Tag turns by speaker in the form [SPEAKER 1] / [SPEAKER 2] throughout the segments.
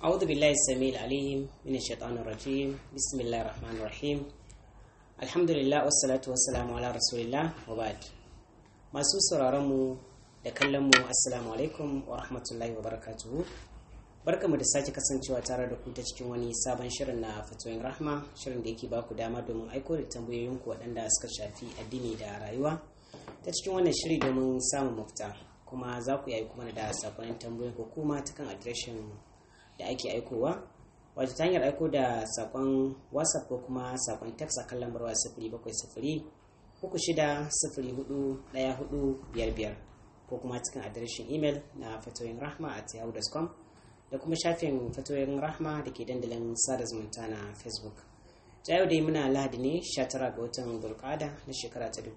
[SPEAKER 1] أعوذ بالله السميع العليم من الشيطان الرجيم بسم الله الرحمن الرحيم الحمد لله والصلاة والسلام على رسول الله وبعد masu sauraronmu da kallonmu assalamu alaikum wa rahmatullahi wa barakatuhu barkamu da sake kasancewa tare da ku ta cikin wani sabon shirin na fatoyin rahma shirin da yake baku dama domin aiko da tambayoyinku waɗanda suka shafi addini da rayuwa ta cikin wannan shiri domin samun mafita kuma za ku yi kuma da sakonin tambayoyin ko kuma ta kan adireshin da ake aikowa wato ta hanyar aiko da sakon whatsapp ko kuma sakon text a kan lambar waya sifiri bakwai sifiri uku shida sifiri hudu ɗaya hudu biyar biyar ko kuma cikin adireshin imel na fatoyin rahma at yahoo.com da kuma shafin fatoyin rahma da ke dandalin sada zumunta na facebook ta yau dai muna lahadi ne 19 ga watan bulkada na shekara ta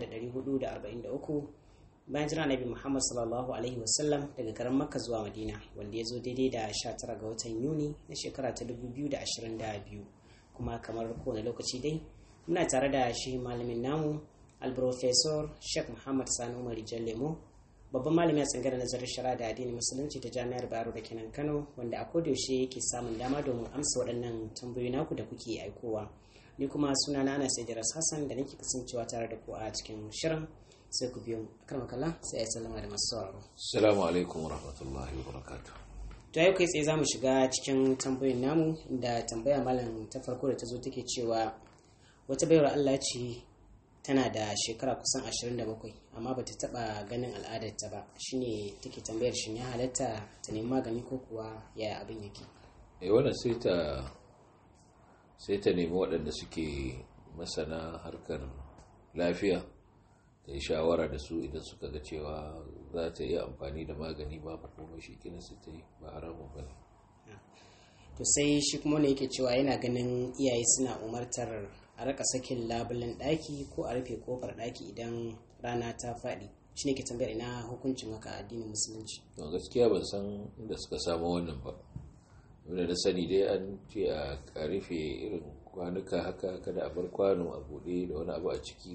[SPEAKER 1] 1443 bayan jira nabi muhammad sallallahu alaihi wasallam daga garin makka zuwa madina wanda ya zo daidai da 19 ga watan yuni na shekara ta 2022 kuma kamar kowane lokaci dai muna tare da shi malamin namu alprofesor sheikh muhammad sani umar lemo babban malami a tsangar nazarin shara da addinin musulunci ta jami'ar bayero da kenan kano wanda a kodayaushe yake samun dama domin amsa waɗannan tambayoyi naku da kuke aikowa ni kuma suna na ana sai hassan da nake kasancewa tare da ku a cikin shirin sai ku biyo karma kalla sai ya sallama da masu sauraro
[SPEAKER 2] assalamu alaikum warahmatullahi wabarakatuh
[SPEAKER 1] to yau kai tsaye za mu shiga cikin tambayoyin namu da tambaya malam ta farko da ta zo take cewa wata bayar allah ce tana da shekara kusan 27 amma bata taba ganin al'adarta ba shine take tambayar shin ya halatta ta nemi magani ko kuwa yaya abin yake
[SPEAKER 2] eh wannan sai ta sai ta nemi waɗanda suke masana harkar lafiya ta yi shawara da su idan suka ga cewa za ta yi amfani da magani ba kuma shi kina su ta yi ba haramun ba ne
[SPEAKER 1] to sai shi kuma ne yake cewa yana ganin iyaye suna umartar a raka sakin labulen ɗaki ko a rufe kofar ɗaki idan rana ta faɗi shi ne ke tambayar ina hukuncin haka addinin musulunci
[SPEAKER 2] to gaskiya ban san inda suka samu wannan ba wanda na sani dai an ce a rufe irin kwanuka haka kada a bar kwano a buɗe da wani abu a ciki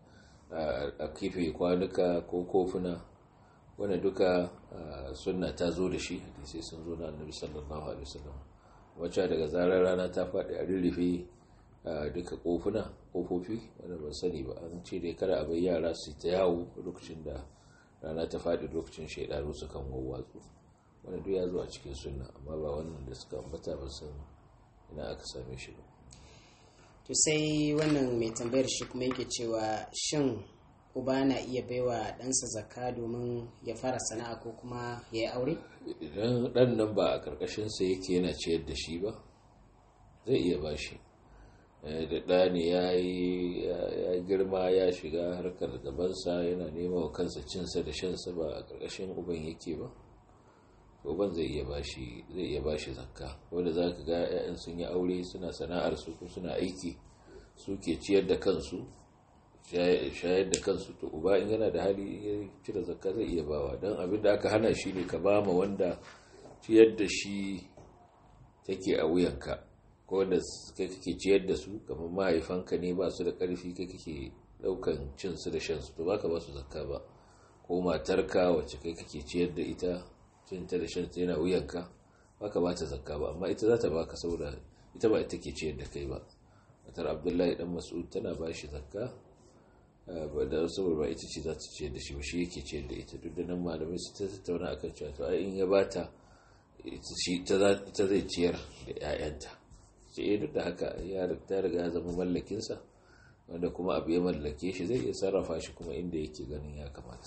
[SPEAKER 2] a kife kwanuka ko kofuna wanda duka sunna ta zo da shi hadisai sun zo na annabi sallallahu alaihi wasallam wacce daga zarar rana ta faɗi a rurrufe duka kofuna kofofi wanda ban sani ba an ce dai kada a bai yara su ta yawo lokacin da rana ta faɗi lokacin shaidanu su kan wawwatsu wanda duk ya zo a cikin sunna amma ba wannan da suka ambata ba san ina aka same shi ba
[SPEAKER 1] to sai wannan mai tambayar shi kuma yake cewa shin uba na iya baiwa ɗansa zakka domin ya fara sana'a ko kuma ya yi aure
[SPEAKER 2] idan ɗan nan ba a ƙarƙashinsa yake yana ciyar da shi ba zai iya ba shi da ɗa ne ya yi girma ya shiga harkar gabansa yana nema wa kansa cinsa da shansa ba a ƙarƙashin uban yake ba uban zai iya bashi zai iya bashi zakka wanda za ka ga 'ya'yan sun yi aure suna sana'ar su ko suna aiki suke ciyar da kansu shayar da kansu to uba in yana da hali ya cire zakka zai iya bawa don abin da aka hana shi ne ka ba ma wanda ciyar da shi take a wuyanka ko wanda kai kake ciyar da su kamar mahaifanka ne ba su da ƙarfi kai kake ɗaukan cin su da shan su to baka ba su zakka ba ko matarka wacce kai kake ciyar da ita cin ta da shan ta yana wuyanka baka ba ta zakka ba amma ita za ta baka saboda ita ba ita ke ciyar da kai ba matar abdullahi dan mas'ud tana ba shi zakka ba da saboda ba ita ce za ta ciyar da shi ba shi yake ciyar da ita duk da nan malamai su ta tattauna akan cewa to ai in ya bata ita zai ciyar da 'ya'yanta sai duk da haka ya ta riga ya zama mallakinsa wanda kuma abu ya mallake shi zai iya sarrafa shi kuma inda yake ganin ya kamata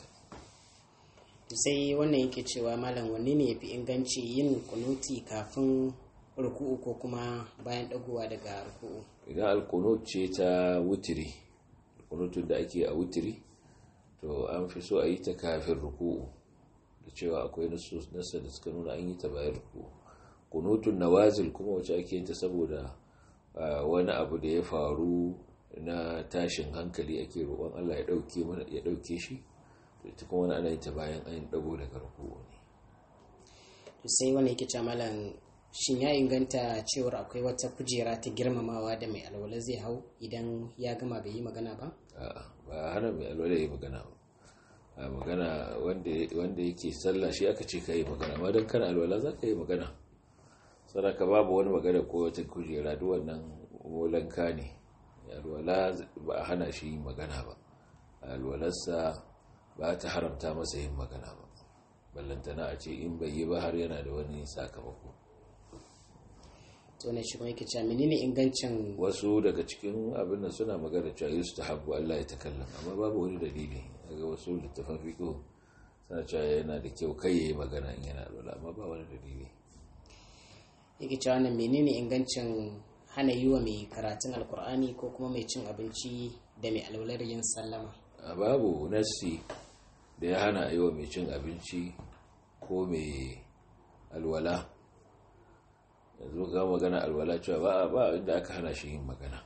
[SPEAKER 1] sai wannan yake cewa malam wanne ne yafi inganci yin kunuti kafin ruku'u ko kuma bayan dagowa daga ruku'u
[SPEAKER 2] idan alkunut ce ta wutiri alkunutun da ake a wutiri to an fi so a yi ta kafin ruku'u da cewa akwai nasa da suka nuna an yi ta bayan ruku'u kunutun nawazil kuma wacce ake yin ta saboda wani abu da ya faru na tashin hankali ake roƙon Allah ya ɗauke mana ya ɗauke shi to ita kuma wani ana yin ta bayan an dago daga ruku'u ne
[SPEAKER 1] to sai wani yake cewa malam shin ya inganta cewar akwai wata kujera ta girmamawa da mai alwala zai hau idan ya gama bai yi magana ba
[SPEAKER 2] a'a ba hana mai alwala yi magana ba a magana wanda yake sallah shi aka ce ka yi magana ma don kana alwala za ka yi magana sadaka babu wani magana ko wata kujera duk wannan molanka ne alwala ba a hana shi yin magana ba alwalarsa ba ta haramta masa yin magana ba ballantana a ce in bai yi ba har yana da wani sakamako
[SPEAKER 1] to ne shi kuma yake cewa menene ingancin
[SPEAKER 2] wasu daga cikin abin da suna magana cewa yusu ta habbu Allah ya takallam amma babu wani dalili daga wasu littafan fiqh suna cewa yana da kyau kai yayi magana in yana alwala amma ba wani dalili
[SPEAKER 1] yake cewa wannan menene ingancin hana yi wa mai karatun alkur'ani ko kuma mai cin abinci da mai alwalar yin sallama
[SPEAKER 2] a babu nassi da ya hana yi wa mai cin abinci ko mai alwala yanzu ga magana alwala cewa ba ba inda aka hana shi yin magana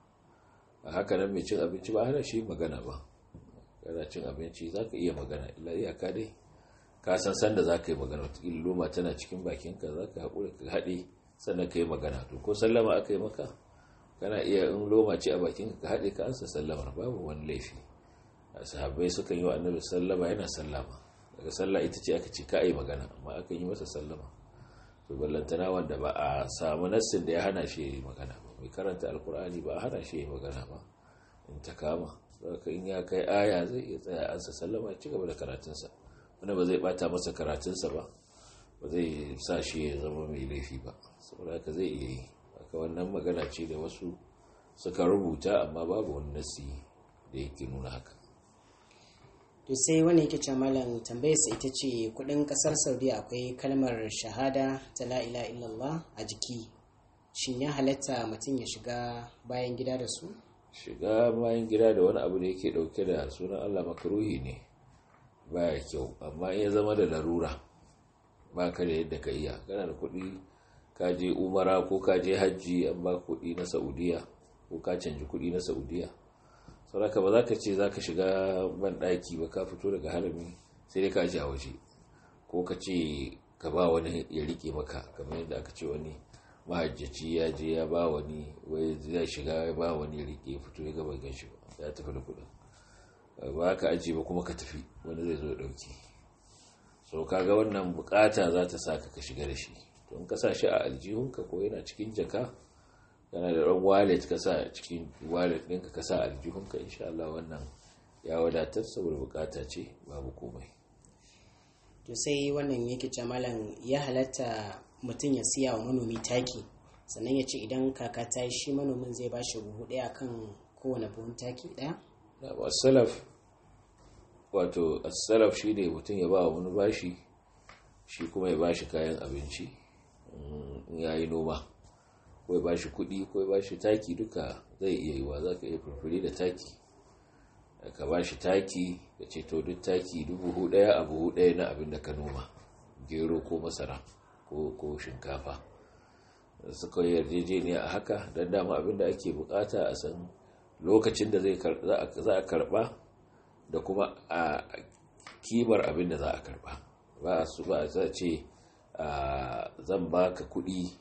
[SPEAKER 2] a haka nan mai cin abinci ba hana shi yin magana ba kana cin abinci za ka iya magana illa iyaka dai ka san sanda za ka yi magana wataƙila loma tana cikin bakinka za ka haƙura ka haɗe sannan ka yi magana to ko sallama aka yi maka kana iya in loma ce a bakinka ka haɗe ka ansa sallamar babu wani laifi a sahabbai sukan yi wa annabi sallama yana sallama daga sallah ita ce aka ce ka yi magana amma aka yi masa sallama to ballantana wanda ba a samu nassin da ya hana shi yi magana ba mai karanta alkur'ani ba a hana shi yi magana ba in ta kama saka in ya kai aya zai iya tsaya ansa sallama ya ci gaba da karatunsa wanda ba zai bata masa karatunsa ba ba zai sa shi ya zama mai laifi ba saboda haka zai iya yi haka wannan magana ce da wasu suka rubuta amma babu wani nasi da yake nuna haka
[SPEAKER 1] to sai wani yake ce malam tambayarsa ita ce kudin kasar saudiya akwai kalmar shahada ta la ilaha illallah a jiki shin ya halatta mutum ya shiga bayan gida da su
[SPEAKER 2] shiga bayan gida da wani abu da yake dauke da sunan allah makaruhi ne baya kyau amma ya zama da larura ba ka da yadda ka iya kana da kuɗi ka je umara ko ka je hajji an ba kuɗi na saudiya ko ka canji kuɗi na saudiya sauraka ba za ka ce za ka shiga ban ɗaki ba ka fito daga harami sai dai ka ji a waje ko ka ce ka ba wani ya rike maka kamar yadda aka ce wani mahajjaci ya je ya ba wani wai zai shiga ya ba wani ya rike fito ya gaba gan shi ba ya tafi da kuɗin ba ka ajiye ba kuma ka tafi wani zai zo ya ɗauki so kaga wannan bukata za ta sa ka shiga da shi to in ka sa shi a aljihunka ko yana cikin jaka yana da ɗan wallet ka sa cikin wallet ɗinka ka sa aljihunka insha Allah wannan ya wadatar saboda bukata ce babu komai
[SPEAKER 1] to sai wannan yake ce malam ya halatta mutum ya siya wa manomi taki sannan ya ce idan kaka ta yi shi manomin zai ba shi buhu ɗaya kan kowane buhun taki ɗaya
[SPEAKER 2] salaf wato salaf shi ne mutum ya ba wa wani bashi shi kuma ya bashi kayan abinci in ya yi noma ko ya bashi kuɗi ko ya bashi taki duka zai iya yi wa za ka iya furfuri da taki ka bashi taki ka ce to duk taki dubu ɗaya a buhu ɗaya na abin da ka noma gero ko masara ko shinkafa suka yi yarjejeniya a haka don dama abin da ake bukata a san lokacin da za a karba da kuma a kimar abin da za a karba ba su ba za ce zan baka kuɗi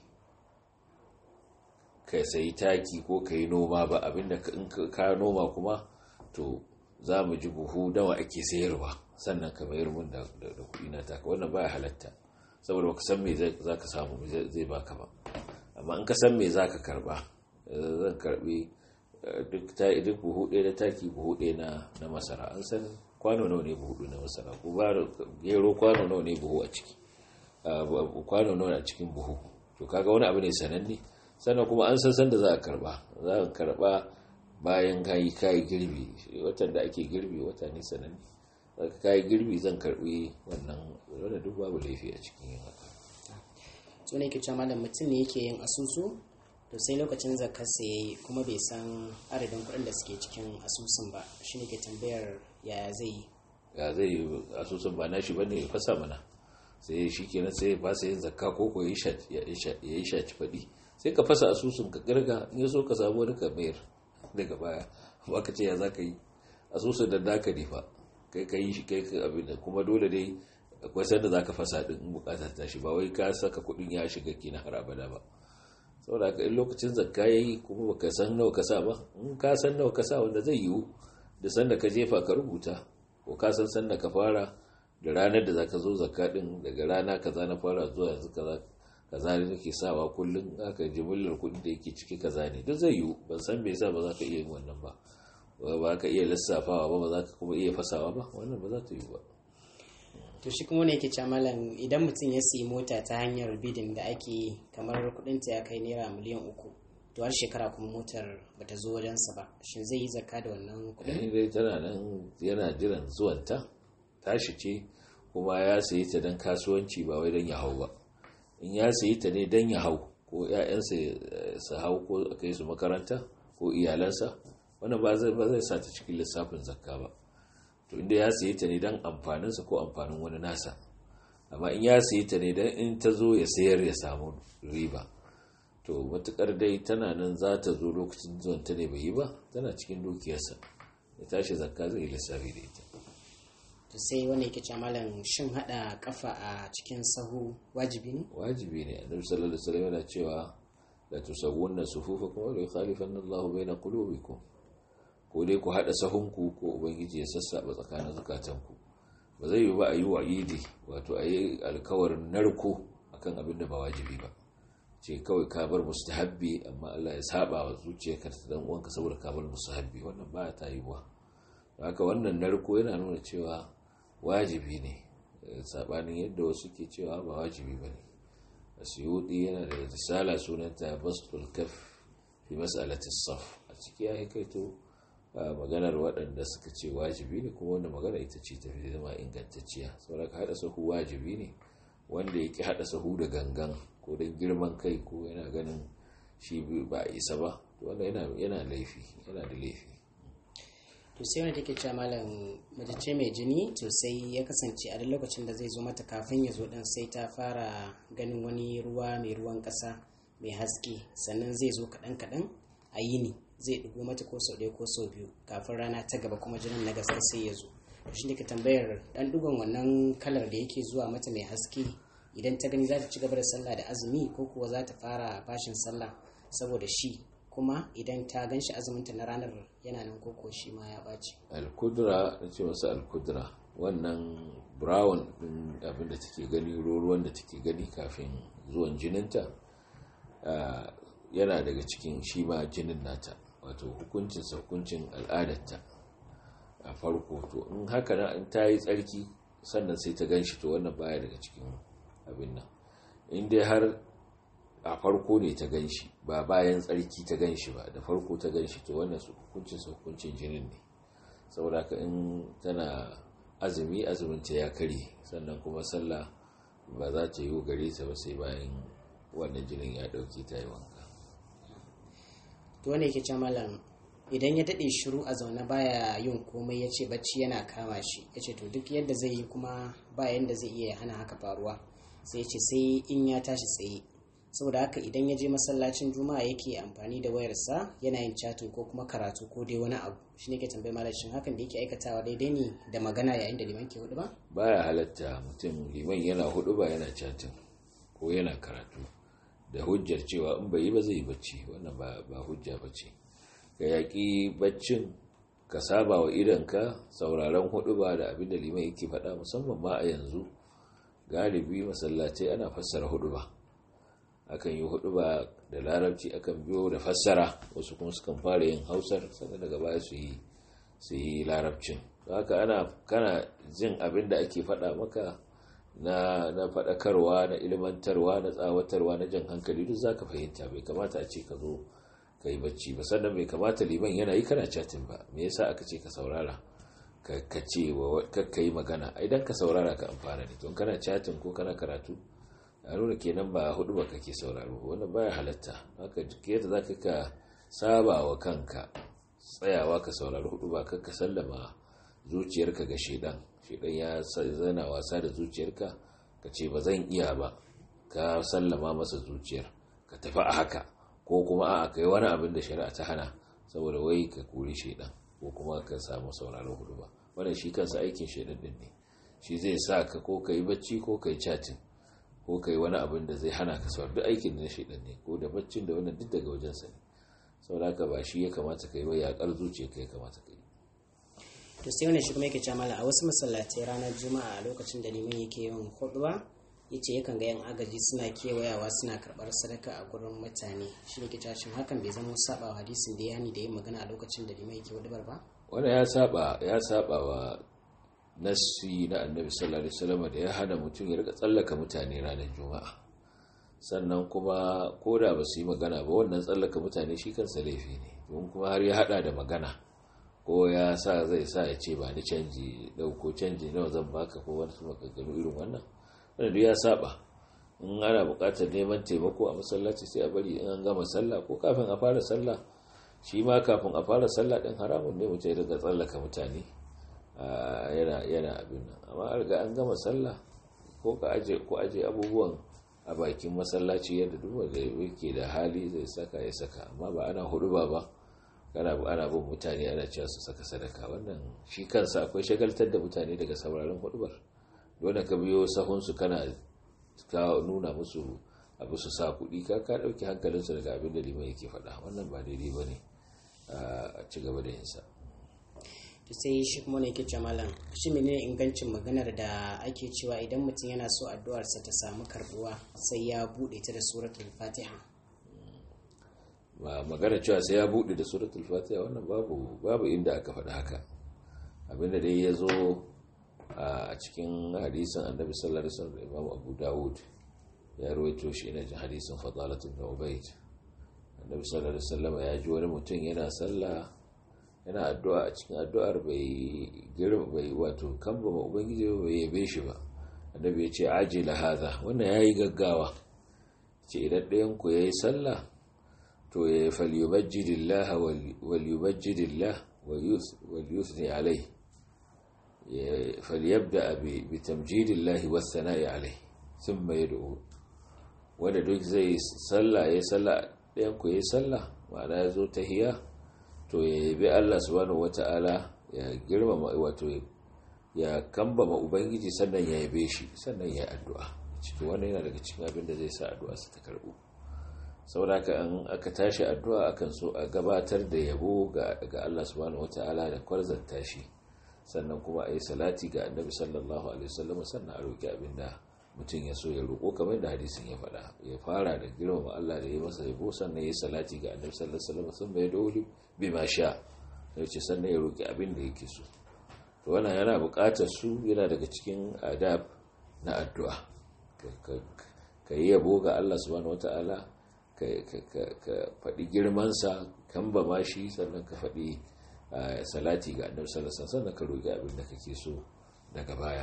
[SPEAKER 2] ka sayi taki ko ka yi noma ba abinda in ka noma kuma to za mu ji buhu nawa ake sayarwa sannan ka mayar mun da kuɗi na taka wannan baya halatta saboda baka san me za ka samu zai baka ba amma in ka san me za ka karba zan karbi duk buhu ɗaya na taki buhu ɗaya na masara an san kwano nawa ne buhu na masara ko ba gero kwano nawa ne buhu a ciki kwano nawa a cikin buhu to kaga wani abu ne sananne sannan kuma an san sanda za a karba za a karba bayan kayi kayi girbi watan da ake girbi wata ne sananne ka kayi girbi zan karbi wannan wanda duk babu laifi a cikin yin haka
[SPEAKER 1] so ne ke cewa malam mutum ne yake yin asusu to sai lokacin zakarsa ya yi kuma bai san adadin kuɗin da suke cikin asusun ba shi ne ke tambayar yaya zai yi
[SPEAKER 2] ya zai yi asusun ba nashi ba ne ya fasa mana sai shi kenan sai ya fasa yin zakka ko ko ya yi shaci faɗi sai ka fasa asusun ka kirga in ya so ka samu wani ka mayar daga baya ba ka ce ya za ka yi asusun da naka ne fa kai ka yi shi kai ka abin da kuma dole dai akwai sanda za ka fasa ɗin in bukata ta shi ba wai ka saka kuɗin ya shiga kina har abada ba saboda haka in lokacin zakka ya yi kuma baka san nawa ka sa ba in ka san nawa ka sa wanda zai yiwu da sanda ka jefa ka rubuta ko ka san sanda ka fara da ranar da zaka zo zakka din daga rana kaza na fara zuwa yanzu kaza kaza ne nake sawa kullum aka jimillar kuɗi da yake ciki kaza ne duk zai yiwu ban san me yasa ba za ka iya yin wannan ba ba ka iya lissafawa ba ba za ka kuma iya fasawa ba wannan ba za ta yiwu ba
[SPEAKER 1] to shi kuma ne yake cewa malam idan mutum ya siyi mota ta hanyar bidin da ake kamar kudinta ya kai naira miliyan uku to har shekara kuma motar bata zo wajensa ba shin zai yi zakka da wannan kudin
[SPEAKER 2] yayin dai tana nan yana jiran zuwanta tashi ce kuma ya sayi ta don kasuwanci ba wai don ya hau ba in ya sayi ta ne don ya hau ko 'ya'yansa su hau ko kai su makaranta ko iyalansa wannan ba zai sa ta cikin lissafin zakka ba to inda ya sayi ta ne don amfaninsa ko amfanin wani nasa amma in ya sayi ta ne don in ta zo ya sayar ya samu riba to matukar dai tana nan za ta zo lokacin zuwan ta ne bai yi ba tana cikin dukiyarsa ya tashi zakka zai yi lissafi da ita
[SPEAKER 1] to sai wani yake cewa malam shin hada kafa a cikin sahu wajibi ne
[SPEAKER 2] wajibi ne annabi sallallahu alaihi wasallam yana cewa la tusawwunna sufufakum wa la yukhalifanna Allahu baina qulubikum ko dai ku haɗa sahunku ko ubangiji ya sassaɓa tsakanin zukatanku ba zai yi ba a yi wa idi wato a yi alkawarin narko akan abin da ba wajibi ba ce kawai ka bar mustahabbi amma Allah ya saba wa zuciyarka ta dan uwanka saboda ka bar mustahabbi wannan ba ta yi wa haka wannan narko yana nuna cewa wajibi ne sabanin yadda wasu ke cewa ba wajibi ba ne asiyudi yana da risala sunanta bastul kaf fi mas'alatis saf a ciki ya kaito maganar waɗanda suka ce wajibi ne kuma wanda magana ita ce ta fi zama ingantacciya saboda ka haɗa sahu wajibi ne wanda yake haɗa sahu da gangan ko don girman kai ko yana ganin shi ba a isa ba to wanda yana laifi yana da laifi
[SPEAKER 1] to sai wanda take cewa malam mace ce mai jini to sai ya kasance a duk lokacin da zai zo mata kafin ya zo din sai ta fara ganin wani ruwa mai ruwan ƙasa mai haske sannan zai zo kaɗan kaɗan a yini zai ɗigo mata ko sau ɗaya ko sau biyu kafin rana ta gaba kuma jinin na gaske sai ya zo to shi ne ka tambayar ɗan ɗigon wannan kalar da yake zuwa mata mai haske idan ta gani za ta ci gaba da sallah da azumi ko kuwa za ta fara bashin sallah saboda shi kuma idan ta gan shi azuminta na ranar yana nan koko shi ma ya ɓaci
[SPEAKER 2] alkudura na ce masu alkudura wannan brown ɗin abin da take gani ruwan da take gani kafin zuwan jininta yana daga cikin shi ma jinin nata wato hukuncin hukuncin al'adarta a farko to in haka na in ta yi tsarki sannan sai ta gan shi to wannan baya daga cikin abin nan in dai har a farko ne ta gan shi ba bayan tsarki ta gan shi ba da farko ta gan shi to wannan hukuncin hukuncin jinin ne saboda ka in tana azumi azuminta ya kare sannan kuma sallah ba za ta yi gare ta ba sai bayan wannan jinin ya dauke ta yi wanka
[SPEAKER 1] to wanda yake malam idan ya daɗe shiru a zaune baya yin komai ya ce bacci yana kama shi ya ce to duk yadda zai yi kuma ba yadda zai iya hana haka faruwa sai ya ce sai in ya tashi tsaye saboda haka idan ya je masallacin juma'a yake amfani da wayarsa yana yin chatin ko kuma karatu ko dai wani abu shi ne ke tambayi malashin hakan da yake aikatawa daidai ne da magana yayin da liman ke hudu ba
[SPEAKER 2] baya halatta mutum liman yana hudu ba yana chatin ko yana karatu da hujjar cewa in bai yi ba zai yi bacci wannan ba hujja ba ce ka yaƙi baccin ka saba wa idanka sauraron hudu ba da abin da liman yake faɗa musamman ma a yanzu galibi masallatai ana fassara hudu ba akan yi hudu ba da larabci akan biyo da fassara wasu kuma sukan fara yin hausar sannan daga baya su yi su yi larabcin haka ana kana jin abin da ake faɗa maka na na faɗakarwa na ilmantarwa na tsawatarwa na jan hankali duk zaka fahimta bai kamata a ce ka zo ka yi bacci ba sannan bai kamata liman yana yi kana chatin ba me yasa aka ce ka saurara ka ce wa ka yi magana idan ka saurara ka amfana ne don kana chatin ko kana karatu a nuna kenan ba hudu ba kake sauraro wannan baya halatta haka duk yadda zaka ka saba wa kanka tsayawa ka saurari hudu ba ka sallama zuciyarka ga shedan shedan ya zana wasa da zuciyarka ka ce ba zan iya ba ka sallama masa zuciyar ka tafi a haka ko kuma a kai wani abin da shari'a ta hana saboda wai ka kore shedan ko kuma ka samu sauraron hudu ba wannan shi kansa aikin shedan din ne shi zai sa ka ko ka yi bacci ko ka yi chatin ko ka yi wani abin da zai hana ka saurari duk aikin da shedan ne ko da baccin da wannan duk daga wajensa ne saboda haka ba shi ya kamata ka yi ba yaƙar zuciya ka ya kamata ka yi
[SPEAKER 1] to sai wannan shi kuma yake cewa a wasu masallatai ranar juma'a a lokacin da liman yake yin khutba ya ce yakan ga yan agaji suna kewayawa suna karɓar sadaka a gurin mutane shi ne ke cashin hakan bai zama saba wa hadisin da ya hani da yin magana a lokacin da limai ke wadabar ba
[SPEAKER 2] wanda ya saba ya saba wa nassi na annabi sallallahu alaihi wasallam da ya hana mutum ya rika tsallaka mutane ranar juma'a sannan kuma ko da ba su yi magana ba wannan tsallaka mutane shi kansa laifi ne don kuma har ya hada da magana ko ya sa zai sa ya ce ba ni canji dauko canji nawa zan baka ko wani su maganganu irin wannan wanda duk ya saba in ana buƙatar neman taimako a masallaci sai a bari in an gama sallah ko kafin a fara sallah shi ma kafin a fara sallah din haramun ne mutum ya daga tsallaka mutane yana yana abin nan amma an riga an gama sallah ko ka aje ko aje abubuwan a bakin masallaci yadda duk wanda yake da hali zai saka ya saka amma ba ana hudu ba ba kana ana bin mutane ana cewa su saka sadaka wannan shi kansa akwai shagaltar da mutane daga sauraron hudubar dole ka biyo sahunsu kana ka nuna musu abu su sa kuɗi ka ka ɗauki hankalinsu daga abin da liman yake faɗa wannan ba daidai ba ne a ci gaba da yinsa
[SPEAKER 1] to sai shi kuma ne yake ce malam shi menene ingancin maganar da ake cewa idan mutum yana so addu'arsa ta samu karbuwa sai ya buɗe ta da suratul fatiha
[SPEAKER 2] ba magana cewa sai ya buɗe da suratul fatiha wannan babu babu inda aka faɗa haka abinda dai ya zo a cikin hadisin annabi sallallahu alaihi wasallam imam abu dawud ya rawaito shi ina jin hadisin fadalat ibn ubayd annabi sallallahu alaihi wasallam ya ji wani mutum yana sallah yana addu'a a cikin addu'ar bai girma bai wato kamba ma ubangiji bai yabe shi ba annabi ya ce ajila hadha wannan yayi gaggawa ce idan ɗayan ku yayi sallah to ya falyubajjidillah wal yubajjidillah wal yuthni alayhi فليبدأ بتمجيد الله والثناء عليه ثم يدعو wanda duk zai sallah ya sallah ɗayan ku ya sallah ma'ana ya zo ta hiya to ya yabi Allah subhanahu wata'ala ya girmama wato ya kambama ubangiji sannan ya yabe shi sannan ya addu'a cikin wannan yana daga cikin abin da zai sa addu'a su ta karbu saboda haka an aka tashi addu'a akan so a gabatar da yabo ga Allah subhanahu wata'ala da kwarzanta shi sannan kuma a yi salati ga annabi sallallahu alaihi wasallam sannan a roƙi abin da mutum ya so ya roƙo kamar da hadisin ya faɗa ya fara da girmama Allah da ya masa yabo sannan ya yi salati ga annabi sallallahu alaihi wasallam sun bai dole bi ma sha sai ce sannan ya roƙi abin da yake so to wannan yana buƙatar su yana daga cikin adab na addu'a ka yi yabo ga Allah subhanahu wataala ka faɗi girmansa kan ba ma shi sannan ka faɗi salati ga annabi sallallahu alaihi wasallam ka roki abin da kake so daga baya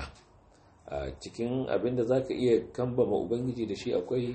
[SPEAKER 2] cikin abin da zaka iya kambama ubangiji da shi akwai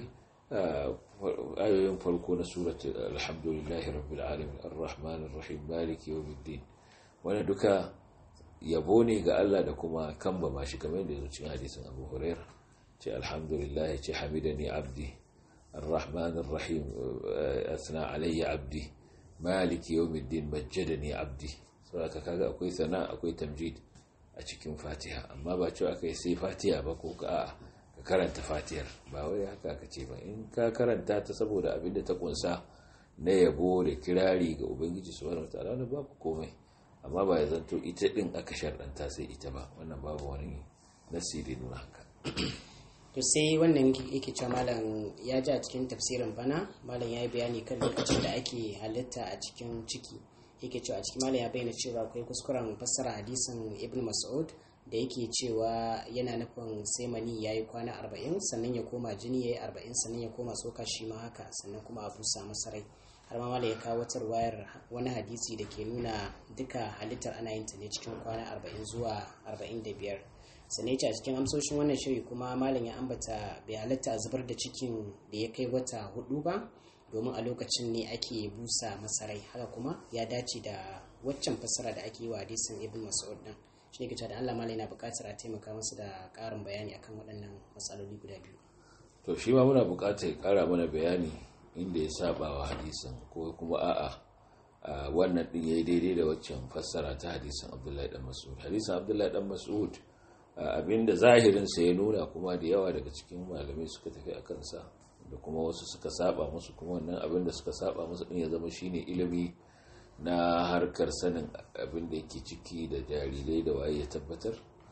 [SPEAKER 2] ayoyin farko na surati alhamdulillahi rabbil alamin arrahmanir rahim maliki yawmiddin wannan duka yabo ne ga Allah da kuma kambama shi kamar yadda cikin hadisin Abu Hurairah ce alhamdulillah ce hamidani abdi arrahmanir rahim asna alayya abdi maliki yawmiddin majjadani abdi saboda kaga akwai sana akwai tamjid a cikin fatiha amma ba cewa kai sai fatiha ba ko ka ka karanta fatihar ba wai haka ka ce ba in ka karanta ta saboda abin da ta kunsa na yabo da kirari ga ubangiji subhanahu wataala wannan babu komai amma ba ya zanto ita din aka sharɗanta sai ita ba wannan babu wani nasiri nuna haka
[SPEAKER 1] to sai wannan yake cewa malam ya ji a cikin tafsirin bana malam ya yi bayani kan lokacin da ake halitta a cikin ciki yake cewa a cikin malam ya bayyana cewa akwai kuskuren fassara hadisin ibn mas'ud da yake cewa yana nufin sai mani ya yi kwana arba'in sannan ya koma jini ya yi arba'in sannan ya koma tsoka shi ma haka sannan kuma a busa masa rai har ma malam ya kawo wata wayar wani hadisi da ke nuna duka halittar ana yin ta ne cikin kwana arba'in zuwa arba'in da biyar sannan ce a cikin amsoshin wannan shiri kuma malam ya ambata bai halatta a zubar da cikin da ya kai wata hudu ba domin a lokacin ne ake busa masarai haka kuma ya dace da waccan fassara da ake yi wa hadisin ibn mas'ud din shi ne da Allah malam yana buƙatar a taimaka masa da ƙarin bayani akan waɗannan matsaloli guda biyu
[SPEAKER 2] to shi ma muna buƙatar ya ƙara mana bayani inda ya saba wa hadisin ko kuma a'a wannan din yayi daidai da waccan fassara ta hadisin Abdullahi dan Mas'ud hadisin Abdullahi dan Mas'ud abinda zahirinsa ya nuna kuma da yawa daga cikin malamai suka tafi a kansa da kuma wasu suka saba musu kuma wannan abinda suka saba musu din ya zama shine ilimi na harkar sanin abin da yake ciki da jarirai da waye ya tabbatar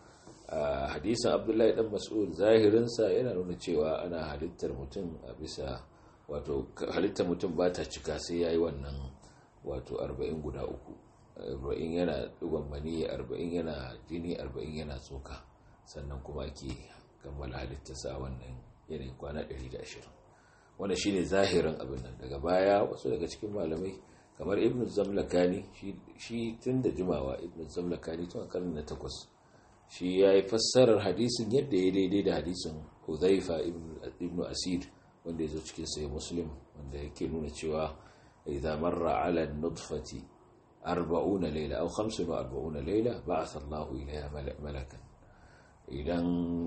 [SPEAKER 2] a hadisin abdullahi dan mas'ud zahirinsa yana nuna cewa ana halittar mutum a bisa wato halittar mutum ba ta cika sai ya yi wannan wato arba'in guda uku arba'in yana dugon mani arba'in yana jini arba'in yana tsoka sannan kuma ake kammala halittarsa a wannan yanayin kwana 120 wanda shi ne zahirin abin nan daga baya wasu daga cikin malamai kamar ibn zamlakani shi tun da jimawa ibn zamlakani tun a karni na takwas shi ya yi fassarar hadisin yadda ya daidai da hadisin huzaifa ibn asir wanda ya zo cikin sai muslim wanda yake nuna cewa idan marra ala nutfati arba'una laila aw 45 laila ba'atha Allahu ilayha malakan idan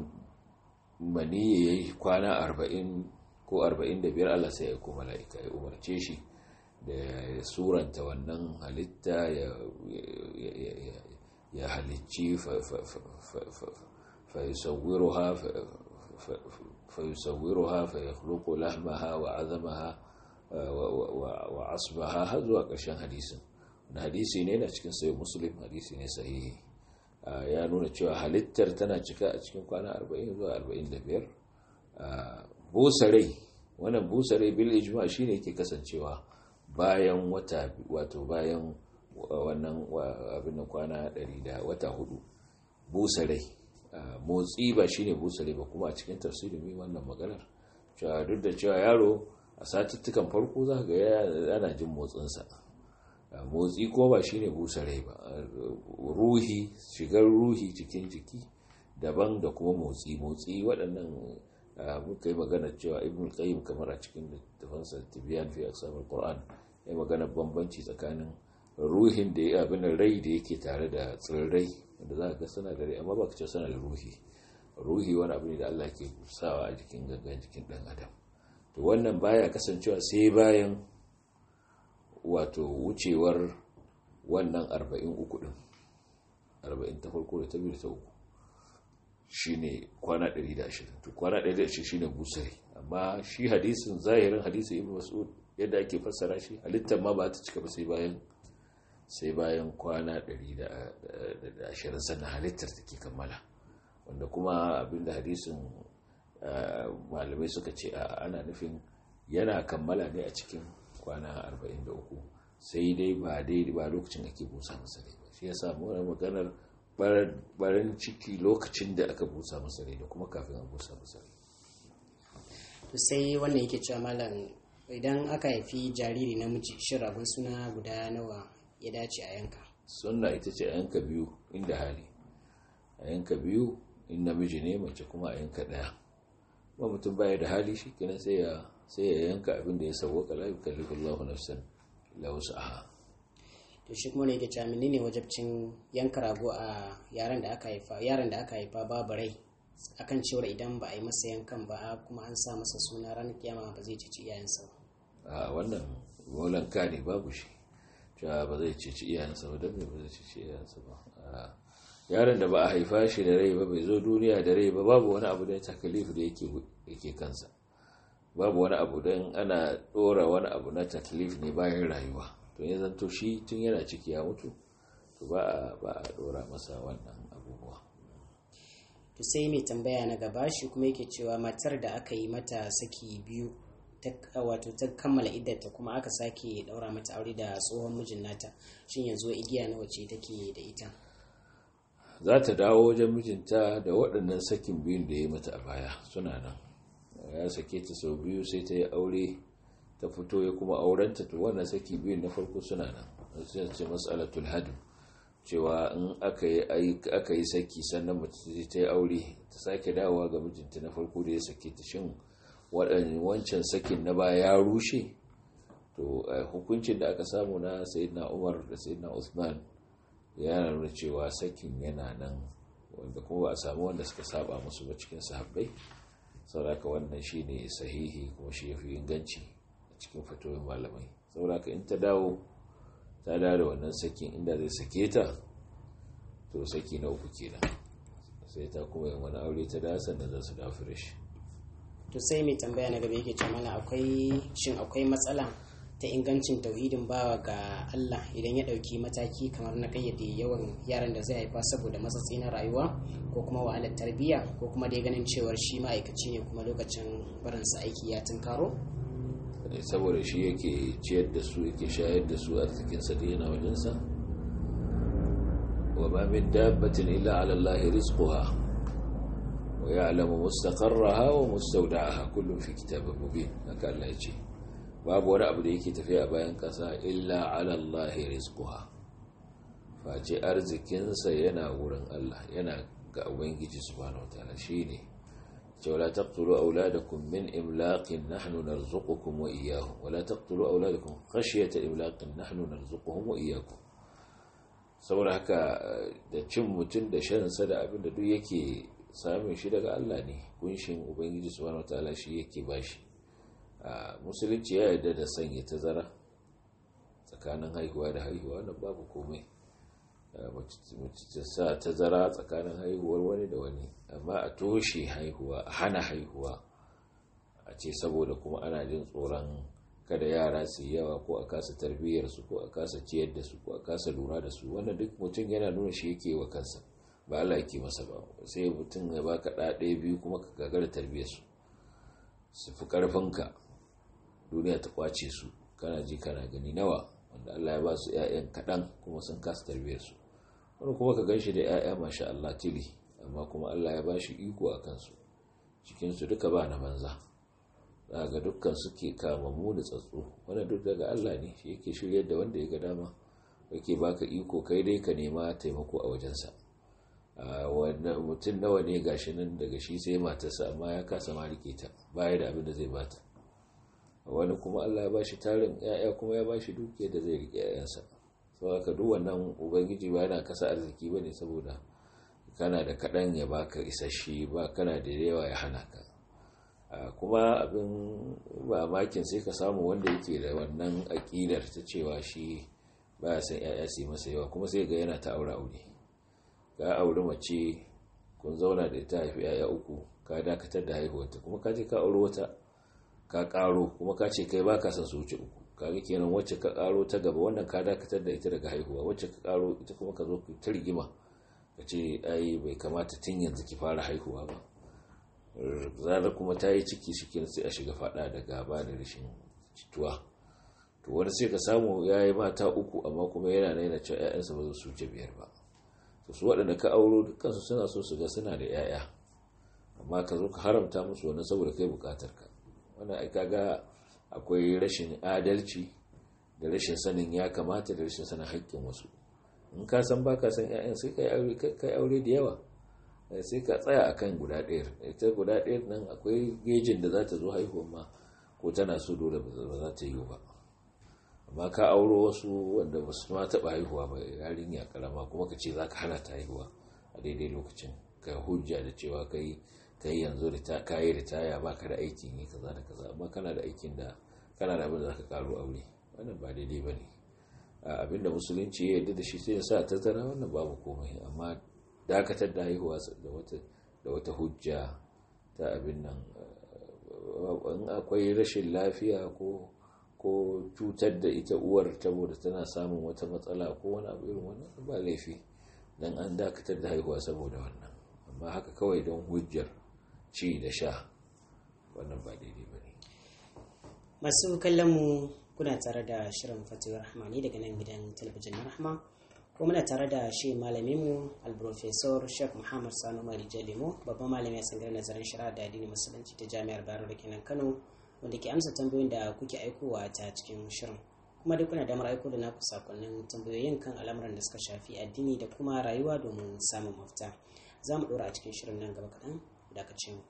[SPEAKER 2] mani yayi kwana arba'in ko arba'in da biyar Allah sai ya ko mala'ika ya umarce shi da suranta wannan halitta ya halicci fayusawwiruha fayakhluqu lahmaha wa azamaha wa asbaha har zuwa ƙarshen hadisin na hadisi ne na cikin sayi muslim hadisi ne sahihi ya nuna cewa halittar tana cika a cikin kwana 40 zuwa 45 busa rai wannan busa rai bil ijma shine yake kasancewa bayan wata wato bayan wannan abin da kwana 100 da wata hudu busa rai motsi ba shine busa rai ba kuma a cikin tafsirin mai wannan maganar cewa duk da cewa yaro a satuttukan farko za ga yana jin motsinsa motsi ko ba shine busa rai ba ruhi shigar ruhi cikin jiki daban da kuma motsi motsi waɗannan muka yi magana cewa ibn qayyim kamar a cikin littafansa tibiyan fi aqsamul qur'an ya magana bambanci tsakanin ruhin da ya abin rai da yake tare da tsirrai wanda za ka ga suna da rai amma ba ka ce suna da ruhi ruhi wani abu ne da Allah ke sawa a jikin gangan jikin dan adam to wannan baya kasancewa sai bayan wato wucewar wannan arba'in uku din arba'in ta farko da ta biyu da ta uku shine kwana 120 to kwana 120 shine busari amma shi hadisin zahirin hadisin ibnu mas'ud yadda ake fassara shi halittar ma ba ta cika ba sai bayan sai bayan kwana 120 sannan halittar take kammala wanda kuma abinda hadisin malamai suka ce ana nufin yana kammala ne a cikin kwana 43 sai dai ba dai ba lokacin ake busa masa rai ba shi yasa mu maganar barin ciki lokacin da aka busa masa rai da kuma kafin a busa masa rai
[SPEAKER 1] to sai wannan yake cewa malam idan aka haifi jariri namiji shin ragon suna guda nawa ya dace a yanka
[SPEAKER 2] sunna ita ce a yanka biyu inda hali a yanka biyu in namiji ne mace kuma a yanka daya ba mutum baya da hali shi kenan sai ya sai ya yanka abin da ya sauwaka la yukallifu Allahu nafsan illa wus'aha
[SPEAKER 1] to shi kuma ne yake cewa menene wajabcin yanka rago a yaran da aka haifa yaran da aka haifa babu rai akan cewar idan ba a yi masa yankan ba kuma an sa masa suna ranar kiyama ba zai cici iyayensa ba
[SPEAKER 2] a wannan molanka ne babu shi cewa ba zai cici iyayensa ba don me ba zai cici iyayensa ba yaron da ba a haifa shi da rai ba bai zo duniya da rai ba babu wani abu da takalif da yake kansa babu wani abu don ana dora wani abu na taklif ne bayan rayuwa to ya zanto shi tun yana ciki ya mutu to ba a dora masa wannan abubuwa
[SPEAKER 1] to sai mai tambaya na gaba shi kuma yake cewa matar da aka yi mata saki biyu wato ta kammala iddata kuma aka sake daura mata aure da tsohon mijin nata shin yanzu igiya nawa ce take da ita
[SPEAKER 2] za ta dawo wajen mijinta da waɗannan sakin biyun da ya mata a baya suna nan ya sake ta sau biyu sai ta yi aure ta fito ya kuma aurenta to wannan saki biyun na farko suna nan sai ce mas'alatul hadu cewa in aka yi saki sannan mace ta yi aure ta sake dawowa ga mijinta na farko da ya sake ta shin wancan sakin na baya ya rushe to hukuncin da aka samu na sayyidina umar da sayyidina usman ya nuna cewa sakin yana nan wanda kuma ba a samu wanda suka saba musu ba cikin sahabbai sauraka wannan shi ne sahihi kuma shi ya fi inganci a cikin fatoyin malamai sauraka in ta dawo ta dawo da wannan sakin inda zai sake ta to saki na uku kenan sai ta kuma yin wani aure ta da sannan za su dawo fresh
[SPEAKER 1] to sai mai tambaya na gaba yake ce mana akwai shin akwai matsala ta ingancin tauhidin bawa ga Allah idan ya ɗauki mataki kamar na kayyade yawan yaran da zai haifa saboda matsatsi na rayuwa ko kuma wahalar tarbiyya ko kuma dai ganin cewar shi ma'aikaci ne kuma lokacin barinsa aiki ya tunkaro
[SPEAKER 2] saboda shi yake ciyar da su yake shayar da su arzikinsa da yana wajensa wa ma min dabbatin illa ala Allah rizquha wa ya'lamu mustaqarraha wa mustawda'aha kullun fi kitabin mubin haka Allah ya ce babu wani abu da yake tafiya a bayan kasa illa ala Allah rizquha face arzikinsa yana wurin Allah yana ga ubangiji subhanahu wataala shine ولا تقتلوا أولادكم من إملاق نحن نرزقكم وإياهم ولا تقتلوا أولادكم خشية إملاق نحن نرزقهم وإياكم saboda haka da cin mutum da shansa da abin da duk yake samun shi daga Allah ne kunshin ubangiji subhanahu wataala shi yake bashi a musulunci ya yarda da sanya tazara tsakanin haihuwa da haihuwa wannan babu komai mace sa tazara tsakanin haihuwar wani da wani amma a toshe haihuwa a hana haihuwa a ce saboda kuma ana jin tsoron kada yara su yawa ko a kasa tarbiyyarsu ko a kasa ciyar da su ko a kasa lura da su wannan duk mutum yana nuna shi yake wa kansa ba Allah yake masa ba sai mutum ya baka ɗa ɗaya biyu kuma ka gagara tarbiyyarsu su fi ƙarfinka duniya ta kwace su kana ji kana gani nawa wanda Allah ya ba su 'ya'yan kaɗan kuma sun kasa tarbiyyarsu wani kuma ka ganshi da 'ya'ya masha Allah tili amma kuma Allah ya ba shi iko a kansu cikinsu duka ba na banza za ga dukkan suke kamammu da tsatso wanda duk daga Allah ne shi yake shiryar da wanda ya ga dama yake baka iko kai dai ka nema taimako a wajensa mutum nawa ne gashi nan daga shi sai matarsa amma ya kasa ma rike ta baya da abin da zai bata wani kuma Allah ya ba shi tarin 'ya'ya kuma ya ba shi dukiyar da zai rike 'ya'yansa saboda duk wannan ubangiji ba yana kasa arziki bane saboda kana da kaɗan ya baka isasshe ba kana da yawa ya hana ka kuma abin mamakin sai ka samu wanda yake da wannan aƙidar ta cewa shi ba ya san ya'ya su yi masa yawa kuma sai ga yana ta aure aure ka aure mace kun zauna da ita haifi ya'ya uku ka dakatar da haihuwarta kuma ka je ka aure wata ka karo kuma ka ce kai ba ka san su wuce uku kaga kenan wacce ka karo ta gaba wannan ka dakatar da ita daga haihuwa wacce ka karo ita kuma ka zo ku ta rigima ka ce ai bai kamata tun yanzu ki fara haihuwa ba zarar kuma ta yi ciki shi sai a shiga fada da gaba da rashin cituwa to wani sai ka samu ya yi mata uku amma kuma yana naina cewa 'ya'yansa ba su wuce biyar ba to su waɗanda ka auro dukkansu suna so su ga suna da 'ya'ya amma ka zo ka haramta musu wani saboda kai bukatar ka wannan ai kaga akwai rashin adalci da rashin sanin ya kamata da rashin sanin haƙƙin wasu in ka san baka san 'ya'yan sai kai aure da yawa sai ka tsaya akan guda ɗaya ita guda ɗaya nan akwai gejin da za ta zo haihuwa ma ko tana so dole ba za ta yi ba amma ka auro wasu wanda ba su ma taɓa haihuwa ba yarinya karama kuma ka ce za ka hana ta haihuwa a daidai lokacin ka hujja da cewa kai kai yanzu da ka yi ritaya ba ka da aikin yi kaza da kaza amma kana da aikin da kana da abin da za ka karo aure wannan ba daidai ba ne abinda musulunci ya yarda da shi sai ya sa tattara wannan babu komai amma dakatar da haihuwa da wata hujja ta abin nan in akwai rashin lafiya ko ko cutar da ita uwar saboda tana samun wata matsala ko wani abu irin wannan ba laifi dan an dakatar da haihuwa saboda wannan amma haka kawai don hujjar ci da sha wannan ba daidai ba ne
[SPEAKER 1] masu kallon mu kuna tare da shirin fatiyar rahmani daga nan gidan talabijin na rahma ko muna tare da shi malaminmu alprofesor sheikh muhammad sanu mari jalimo babban malami a tsangar nazarin shari'a da addinin musulunci ta jami'ar bayero da kenan kano wanda ke amsa tambayoyin da kuke aikowa ta cikin shirin kuma duk kuna damar aiko da naku sakonnin tambayoyin kan al'amuran da suka shafi addini da kuma rayuwa domin samun mafita za mu ɗora a cikin shirin nan gaba kaɗan da ka ce mu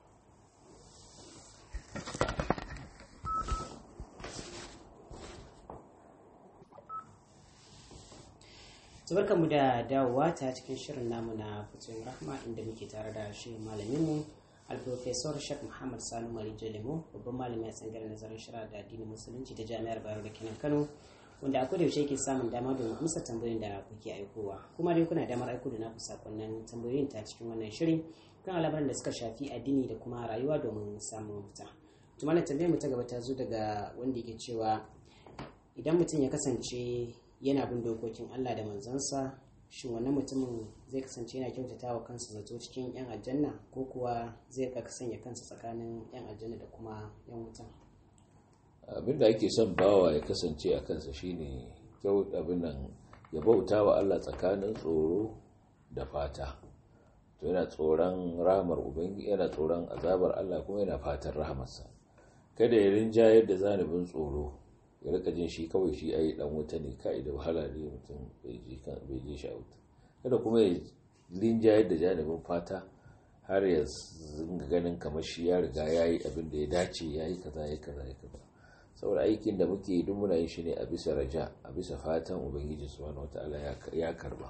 [SPEAKER 1] tabarka mu da dawowa ta cikin shirin namu na fitowar rahma inda muke tare da shi malaminmu alprofesor shek muhammad sanu mari jalemo babban malami a tsangarar nazarin shari'a da addinin musulunci ta jami'ar bayero da kenan kano wanda a kodayaushe yake samun dama domin amsa tambayoyin da kuke aikowa kuma dai kuna damar aiko da naku sakonnin tambayoyin ta cikin wannan shirin kan al'amuran da suka shafi addini da kuma rayuwa domin samun mafita to malam tambayar mu ta gaba ta zo daga wanda yake cewa idan mutum ya kasance yana bin dokokin Allah da manzansa shin wannan mutumin zai kasance yana kyautata wa kansa zato cikin 'yan aljanna ko kuwa zai ka sanya kansa tsakanin 'yan aljanna da kuma 'yan wuta
[SPEAKER 2] abinda ake son bawa ya kasance a kansa shine kyau abin nan ya bauta wa Allah tsakanin tsoro da fata to yana tsoron rahamar ubangi yana tsoron azabar Allah kuma yana fatan rahamarsa kada ya rinja yadda zanibin tsoro ya rika jin shi kawai shi ai dan wuta ne kai da wahala ne mutum bai ji kan bai ji shi a wuta kada kuma ya rinja yadda janibin fata har ya zinga ganin kamar shi ya riga yayi abin da ya dace yayi kaza yayi kaza yayi kaza saboda aikin da muke duk muna yin shi ne a bisa raja a bisa fatan ubangiji subhanahu wataala ya karba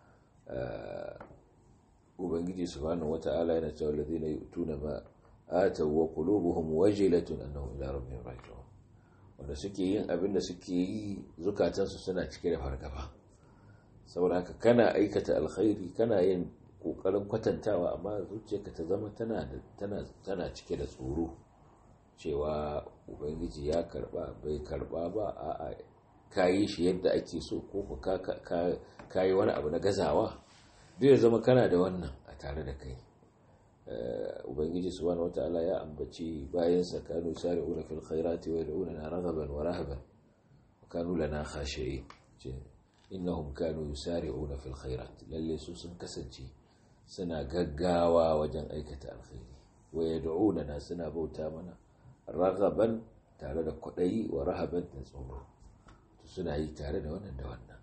[SPEAKER 2] ubangiji subhanahu wataala yana cewa allazina yu'tuna ma ataw wa qulubuhum wajilatun annahum ila rabbihim raji'un wanda suke yin abin da suke yi zukatansu suna cike da fargaba saboda haka kana aikata alkhairi kana yin kokarin kwatantawa amma zuciyarka ta zama tana tana tana cike da tsoro cewa ubangiji ya karba bai karba ba a ka yi shi yadda ake so ko ka yi wani abu na gazawa duk ya zama kana da wannan a tare da kai ubangiji subhanahu wataala ya ambaci bayan sa kanu sari'una fil khairati wa yad'una raghaban wa rahaban wa kanu lana khashi'in innahum kanu yusari'una fil khairat lalle su sun kasance suna gaggawa wajen aikata alkhairi wa yad'una suna bauta mana ragaban tare da kwaɗayi wa rahaban da tsoro suna yi tare da wannan da wannan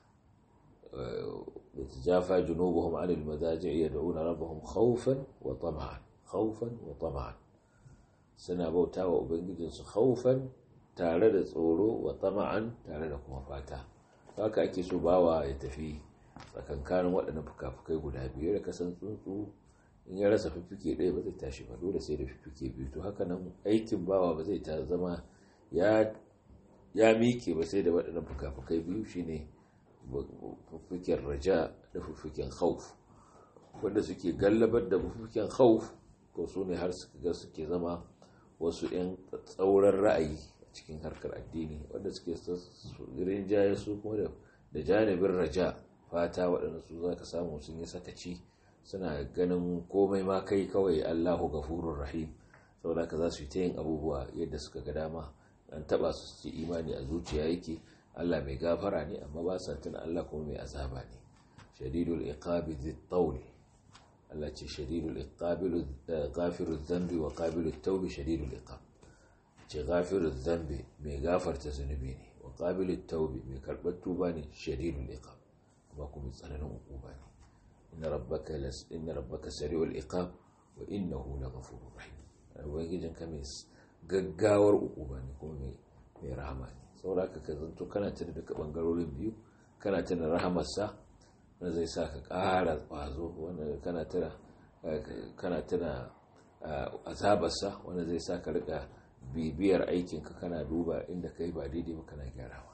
[SPEAKER 2] da ta jafa junubuhum anil mazaji ya da'una rabbahum khawfan wa tama'an khawfan wa tama'an suna bauta wa ubangijinsu khawfan tare da tsoro wa tama'an tare da kuma fata haka ake so bawa ya tafi tsakankanin waɗannan fuka-fukai guda biyu da kasan tsuntsu in ya rasa fiffike ɗaya ba zai tashi ba dole sai da fiffike biyu to haka nan aikin bawa ba zai ta zama ya miƙe ba sai da waɗannan fuka-fukai biyu shine fiffiken raja da fiffiken hauf wanda suke gallabar da fiffiken hauf ko su ne har suka suke zama wasu 'yan tsauran ra'ayi a cikin harkar addini wanda suke rinjaye su kuma da janibin raja fata waɗanda su za ka samu sun yi sakaci suna ganin komai ma kai kawai Allahu gafurur rahim saboda ka za su yi ta yin abubuwa yadda suka ga dama an taba su ci imani a zuciya yake Allah mai gafara ne amma ba sa tuna Allah kuma mai azaba ne shadidul iqabi dhit tawl Allah ce shadidul iqabi ghafiruz dhanbi wa qabilut tawbi shadidul iqab ce ghafiruz dhanbi mai gafarta zunubi ne wa qabilut tawbi mai karbar tuba ne shadidul iqab amma kuma tsananin hukuma ne inna rabbaka las inna rabbaka sari'ul iqab wa innahu laghafurur rahim ubangijin ka mai gaggawar hukuma ne kuma mai mai rahama ne saboda haka ka zanto kana tuna duka bangarorin biyu kana tuna rahamarsa wanda zai sa ka ƙara ƙwazo wanda kana tuna kana tuna azabarsa wanda zai sa ka rika bibiyar aikinka kana duba inda kai ba daidai ba kana gyarawa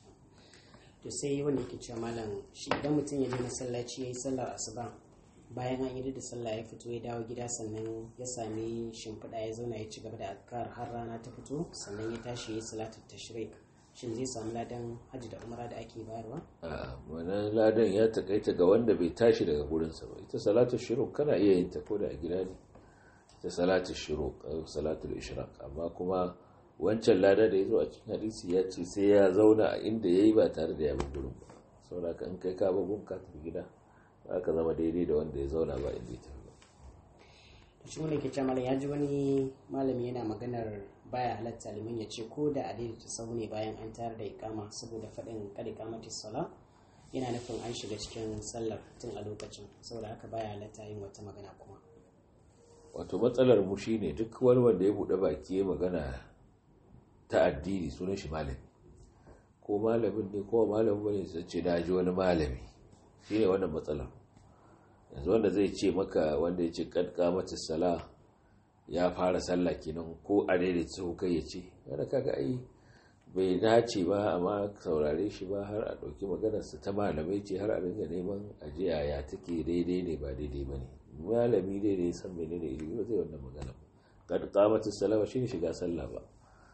[SPEAKER 1] to sai wanda yake cewa malam shi idan mutum ya je masallaci ya yi sallar asuba bayan an yi da sallah ya fito ya dawo gida sannan ya sami shimfiɗa ya zauna ya ci gaba da azkar har rana ta fito sannan ya tashi ya yi salatu tashrik shin zai samu ladan hajji da umara da ake bayarwa
[SPEAKER 2] a wannan ladan ya takaita ga wanda bai tashi daga gurinsa ba ita salatu shiruk kana iya yin ta ko da a gida ne ita salatu shiruk salatu ishraq amma kuma wancan lada da ya zo a cikin hadisi ya ce sai ya zauna a inda ya yi ba tare da ya bi gurin ba saboda ka in kai ka babun ka tafi gida za ka zama daidai da wanda ya zauna ba inda ya tafi ba
[SPEAKER 1] shi wanda ke cewa ya ji wani malami yana maganar baya halatta liman ya ce ko da adaidaita sau ne bayan an tayar da ikama saboda faɗin kada ikamati sala yana nufin an shiga cikin sallar tun a lokacin saboda haka baya halatta yin wata magana kuma
[SPEAKER 2] wato matsalar mu shine duk wani wanda ya buɗe baki ya magana ta addini sunan shi malami ko malamin ne ko malamin bane sai ce na ji wani malami shine wannan matsalar yanzu wanda zai ce maka wanda ya ce kad mata sala ya fara sallah kenan ko a daidai tsoho kai ya ce wanda kaga ai bai dace ba amma saurare shi ba har a ɗauki maganarsa ta malamai ce har a dinga neman ajiya ya take daidai ne ba daidai ba ne malami dai da ya san menene ilimi ba zai wannan magana kad qamatis salama shine shiga sallah ba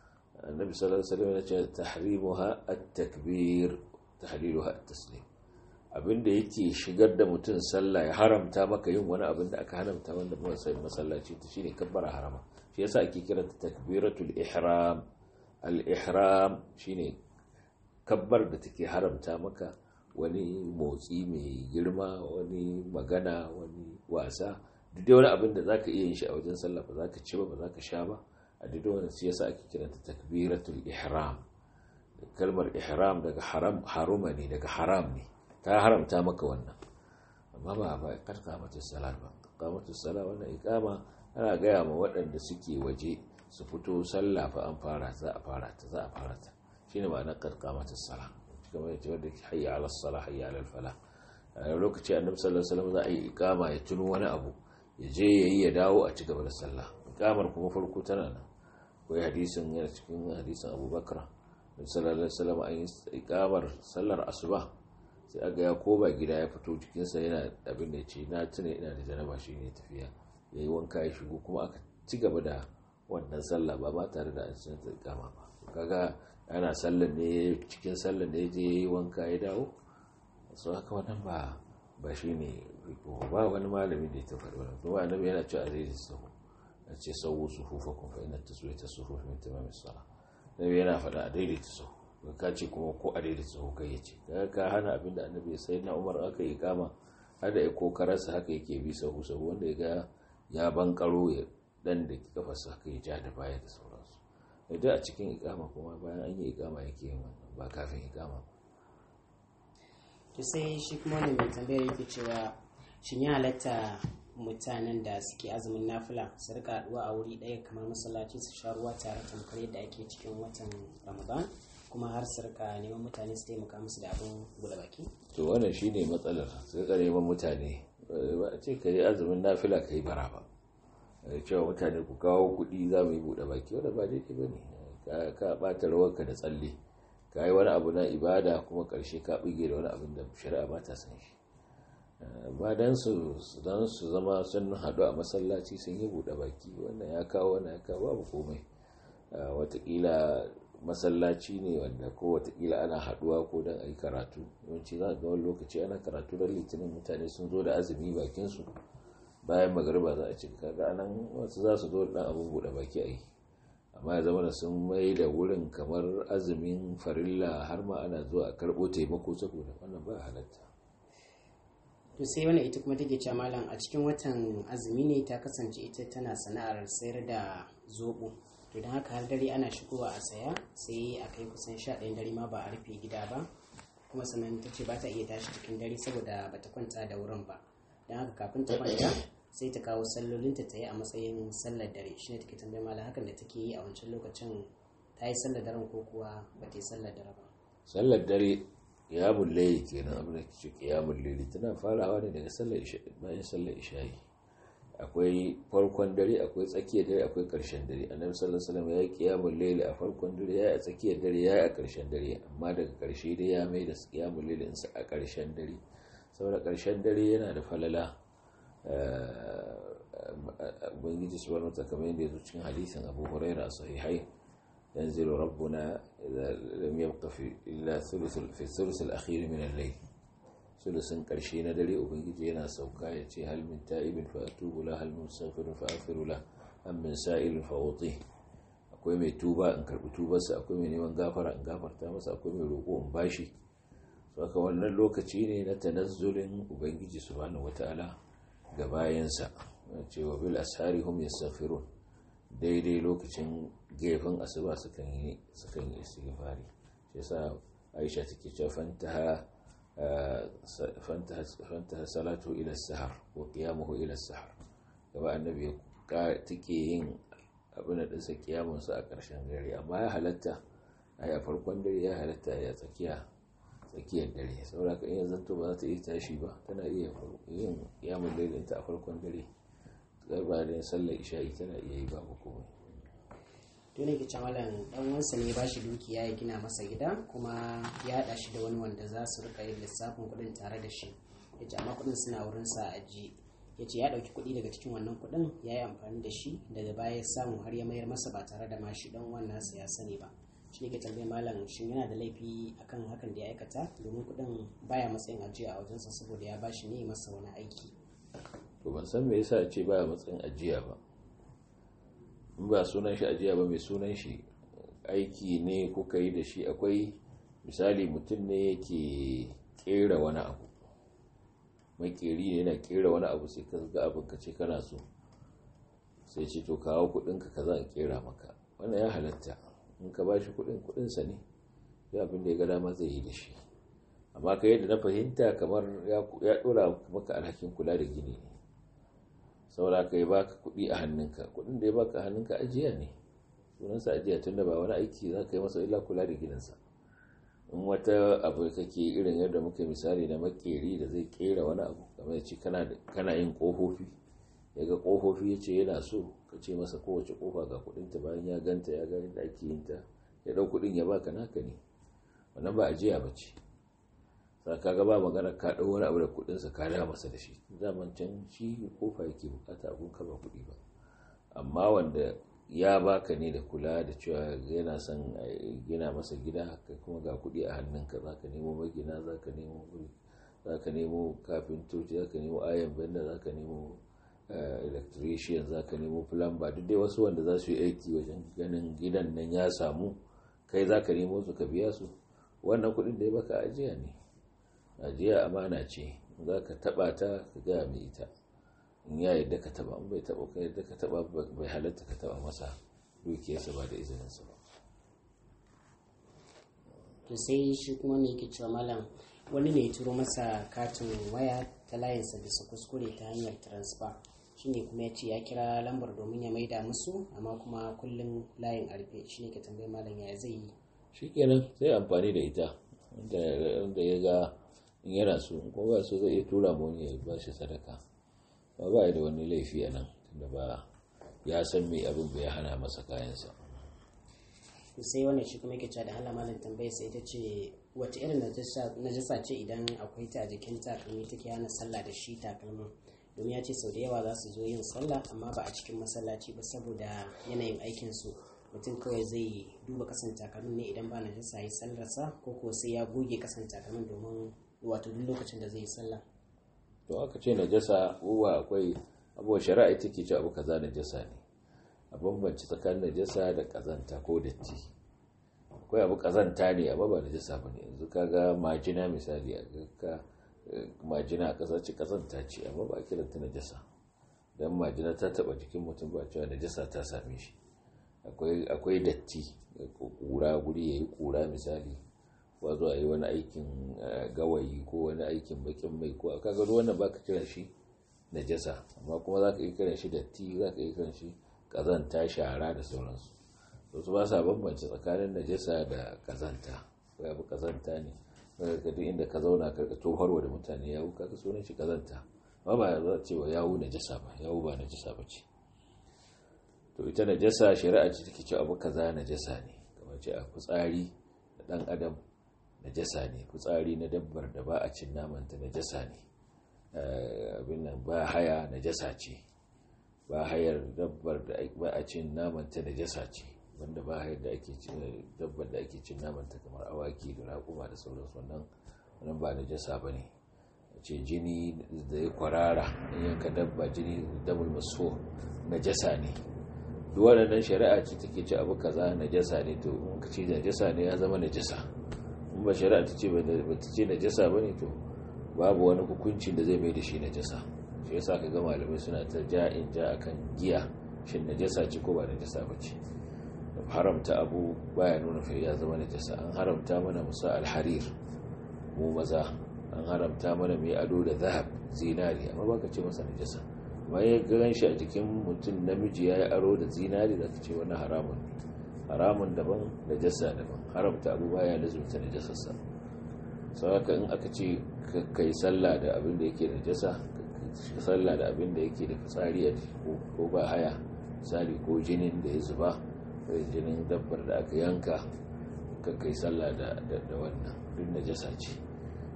[SPEAKER 2] annabi sallallahu alaihi wasallam ya ce tahrimuha at-takbir tahliluha at-taslim abinda yake shigar da mutum sallah ya haramta maka yin wani abin da aka haramta wanda ba sai masallaci ta shine kabbara harama shi yasa ake kiranta takbiratul ihram al-ihram shine kabbar da take haramta maka wani motsi mai girma wani magana wani wasa duk dai wani abin da zaka iya yin shi a wajen sallah ba zaka ci ba ba zaka sha ba a duk wani shi yasa ake kiranta takbiratul ihram kalmar ihram daga haram haruma ne daga haram ne ta haramta maka wannan amma ba ba karkamatus salat ba karkamatus salat wannan ikama ana gaya ma waɗanda suke waje su fito sallah fa an fara za a fara ta za a fara ta shine ma'anar karkamatus salat kamar yace wanda hayya ala salah hayya ala falah a lokaci annabi sallallahu alaihi wasallam za a yi ikama ya tuno wani abu ya je yayi ya dawo a ci gaba da sallah ikamar kuma farko tana nan akwai hadisin yana cikin hadisin abubakar sallallahu alaihi wasallam an yi ikamar sallar asuba sai aga ya koma gida ya fito jikinsa yana abin da ce na tuna ina da janaba shi ne tafiya ya yi wanka ya shigo kuma aka ci gaba da wannan sallah ba ba tare da an san ta ikama ba kaga ana sallar ne cikin sallar ne je ya yi wanka ya dawo so haka wannan ba ba shi ne ba wani malami da ya ta faɗi wannan kuma annabi yana cewa a zai sahu a ce sawu sufufakum fa inna taswiyata sufuf min tamamis salah nabi yana faɗa a daidaita sahu ka ce kuma ko a daidaita sahu kai yace ka hana abinda annabi ya sai na umar aka yi kama hada ya kokararsa haka yake bi sahu sahu wanda ya ga ya bankaro ya dan da kafarsa haka ya ja da baya da sauransu da a cikin ikama kuma bayan an yi ikama yake yin wannan ba kafin ikama ba
[SPEAKER 1] to sai shi kuma wani mai tambayar yake cewa shin ya halatta mutanen da suke azumin nafila su rika haduwa a wuri ɗaya kamar masallaci su sha ruwa tare tamkar yadda ake cikin watan ramadan kuma har su rika neman mutane su taimaka musu da abin buɗe baki
[SPEAKER 2] to wannan shine matsalar sai ka neman mutane ba a ce ka yi azumin nafila ka yi bara ba cewa mutane ku kawo kuɗi za mu yi buɗe baki wanda ba daidai ba ne ka ɓata rawarka da tsalle ka yi wani abu na ibada kuma ƙarshe ka ɓige da wani abin da shari'a ba ta san shi ba don su don su zama sun haɗu a masallaci sun yi buɗe baki wannan ya kawo wannan ya kawo babu komai watakila masallaci ne wanda ko watakila ana haɗuwa ko don a yi karatu yawanci za a ga wani lokaci ana karatu don litinin mutane sun zo da azumi bakinsu bayan magariba za a ci kaga anan wasu za su zo da ɗan abin buɗe baki a yi amma ya zama da sun mai da wurin kamar azumin farilla har ma ana zuwa a karɓo taimako saboda wannan ba halatta
[SPEAKER 1] to sai wani ita kuma take cewa malam a cikin watan azumi ne ta kasance ita tana sana'ar sayar da zobo to don haka har dare ana shigowa a saya sai a kai kusan sha ɗayan dare ma ba a rufe gida ba kuma sannan ta ce ba ta iya tashi cikin dare saboda ba ta kwanta da wurin ba don haka kafin ta kwanta sai ta kawo sallolinta ta yi a matsayin sallar dare shi ne take tambayar malam hakan da take yi a wancan lokacin ta yi sallar daren ko kuwa ba ta yi sallar dare ba
[SPEAKER 2] sallar dare kiyamun layi kenan abin da ke ce kiyamun laili tana farawa ne daga sallar bayan sallar isha'i akwai farkon dare akwai tsakiyar dare akwai karshen dare annabi sallallahu alaihi wasallam ya yi kiyamun laili a farkon dare ya yi a tsakiyar dare ya yi a karshen dare amma daga karshe dai ya mai da kiyamun laili insa a karshen dare saboda karshen dare yana da falala ubangiji subhanahu wa ta'ala kamar yadda ya zo cikin hadisin abu hurairah sahihai ينزل ربنا إذا لم يبق في إلا ثلث في الثلث الأخير من الليل ثلث قرشين دري وبنجي ينا سوكا يتي هل من تائب فأتوب له هل من مستغفر فأغفر له أم من سائل فأعطيه akwai mai tuba in karbi tubarsa akwai mai neman gafara in gafarta masa akwai mai roƙo in bashi saka wannan lokaci ne na tanazzulin ubangiji subhanahu wataala ga bayansa cewa bil ashari hum yastaghfirun daidai lokacin gefen asuba sukan yi sukan yi istighfari shi yasa Aisha take cewa fantaha fantaha salatu ila sahar wa qiyamuhu ila sahar gaba annabi take yin abin da dinsa kiyamun sa a ƙarshen dare amma ya halatta a farkon dare ya halatta ya tsakiya tsakiyar dare saboda ka iya zanto ba za ta iya tashi ba tana iya yin kiyamun dare ta a farkon dare gabanin sallar isha'i tana iya yi babu komai
[SPEAKER 1] to ne ke malam dan wansa ne ba shi dukiya ya gina masa gida kuma ya haɗa shi da wani wanda za su rika yin lissafin kuɗin tare da shi ya ce amma kuɗin suna wurin sa a ji ya ce ya ɗauki kuɗi daga cikin wannan kuɗin ya yi amfani da shi daga baya ya samu har ya mayar masa ba tare da mashi don wannan sa ya sani ba shi ne ke tambayar malam shin yana da laifi akan hakan da ya aikata domin kuɗin baya matsayin ajiya a wajensa saboda ya bashi ne masa wani aiki
[SPEAKER 2] to ban san me yasa ce baya matsayin ajiya ba in ba sunan shi ajiya ba mai sunan shi aiki ne kuka yi da shi akwai misali mutum ne yake kera wani abu makeri ne yana kera wani abu sai ka ga abin ka ce kana so sai ce to kawo kudinka ka za a kera maka wannan ya halatta in ka ba shi kudin kudinsa ne ya abin da ya ga dama zai yi da shi amma ka yadda na fahimta kamar ya dora maka alhakin kula da gini ne saboda ka yi baka kudi a hannunka kudin da ya baka a hannunka ajiya ne sunansa ajiya tun da ba wani aiki za ka yi masa illa kula da gidansa in wata abu kake irin yadda muka misali na makeri da zai kera wani abu kamar ya ce kana yin kofofi ya ga kofofi ya ce yana so ka ce masa kowace kofa ga kudinta bayan ya ganta ya ga yadda ake yin ta ya dau kudin ya baka naka ne wannan ba ajiya ba ce sa ka ga ba magana ka dau wani abu da kudinsa ka da masa da shi zaman can shi kofa yake bukata abun ka ba kudi ba amma wanda ya baka ne da kula da cewa yana son gina masa gida kai kuma ga kudi a hannunka za ka nemo magina za ka nemo za ka nemo kafintoci za ka nemo ayan benda za ka nemo electrician za ka nemo plumber duk dai wasu wanda za su yi aiki wajen ganin gidan nan ya samu kai za ka nemo su ka biya su wannan kudin da ya baka ajiya ne ajiya amana ce za ka taba ta ka gaya mai ita in ya yadda ka taba in bai taba ka yadda ka taba bai halatta ka taba masa dukiyarsa ba da izininsa ba
[SPEAKER 1] to sai shi kuma me yake cewa malam wani ne ya turo masa katin waya ta layinsa bisa kuskure ta hanyar transfer shine kuma ya ce ya kira lambar domin ya maida musu amma kuma kullum layin arfe shine ke tambayi malam ya zai yi
[SPEAKER 2] shikenan sai amfani da ita wanda ya ga in yana so ko ba so zai iya tura mu ya ba shi sadaka ba ba da wani laifi a nan tunda ba ya san me abin bai hana masa kayansa
[SPEAKER 1] to sai wannan shi kuma yake cewa da Allah malam tambaye sai ita ce wace irin najasa ce idan akwai ta a jikin takalmi take hana sallah da shi takalmin domin ya ce sau da yawa za su zo yin sallah amma ba a cikin masallaci ba saboda yanayin aikin su mutum kawai zai duba kasan takalmin ne idan ba najasa yi sallarsa ko ko sai ya goge kasan takalmin domin wato duk lokacin da zai yi sallah
[SPEAKER 2] to aka ce najasa uwa akwai abuwa shari'a take ce abu kaza najasa ne a bambanci tsakanin najasa da kazanta ko datti akwai abu kazanta ne amma ba najasa bane yanzu kaga majina misali a ka majina a kasa ce kazanta ce amma ba a kiranta najasa dan majina ta taba jikin mutum ba cewa najasa ta same shi akwai akwai datti kura guri yayi kura misali ko zo a yi wani aikin gawayi ko wani aikin bakin mai ko kaga wannan baka kiran shi najasa amma kuma zaka yi kiran shi datti zaka yi kiran shi kazanta shara da sauransu su ba sa bambance tsakanin najasa da kazanta ko abu kazanta ne ka duk inda ka zauna karka tofarwa da mutane yawu kaga sunan shi kazanta amma ba za ce wa yawu najasa ba yawu ba najasa ba ce to ita najasa shari'a ce take ce abu kaza najasa ne kamar ce a fitsari da dan adam najasa ne fitsari na dabbar da ba a cin namanta najasa ne abin nan ba haya najasa ce ba hayar dabbar da ba a cin namanta najasa ce wanda ba hayar da ake cin dabbar da ake cin namanta kamar awaki da raƙuma da sauransu wannan wannan ba najasa bane ce jini da ya kwarara in yanka dabba jini dabul maso najasa ne duk waɗannan shari'a ce take ce abu kaza najasa ne to in ka ce najasa ne ya zama najasa in ba shari'a ta ce ba ta ce najasa bane to babu wani hukuncin da zai mai da shi najasa shi yasa ka ga malamai suna ta ja'in ja akan giya shin najasa ce ko ba najasa ba ce haramta abu baya nuna fa ya zama najasa an haramta mana musa alharir mu maza an haramta mana mai ado da zahab zinari amma baka ce masa najasa amma ya gan shi a jikin mutum namiji ya yi aro da zinari da ka ce wani haramun ne haramun daban najasa daban haramta abu baya lazumta najasarsa sau haka in aka ce kai sallah da abin da yake najasa sallah da abin da yake da fitsari a ko ba haya misali ko jinin da ya zuba ko jinin dabbar da aka yanka kai sallah da wannan duk najasa ce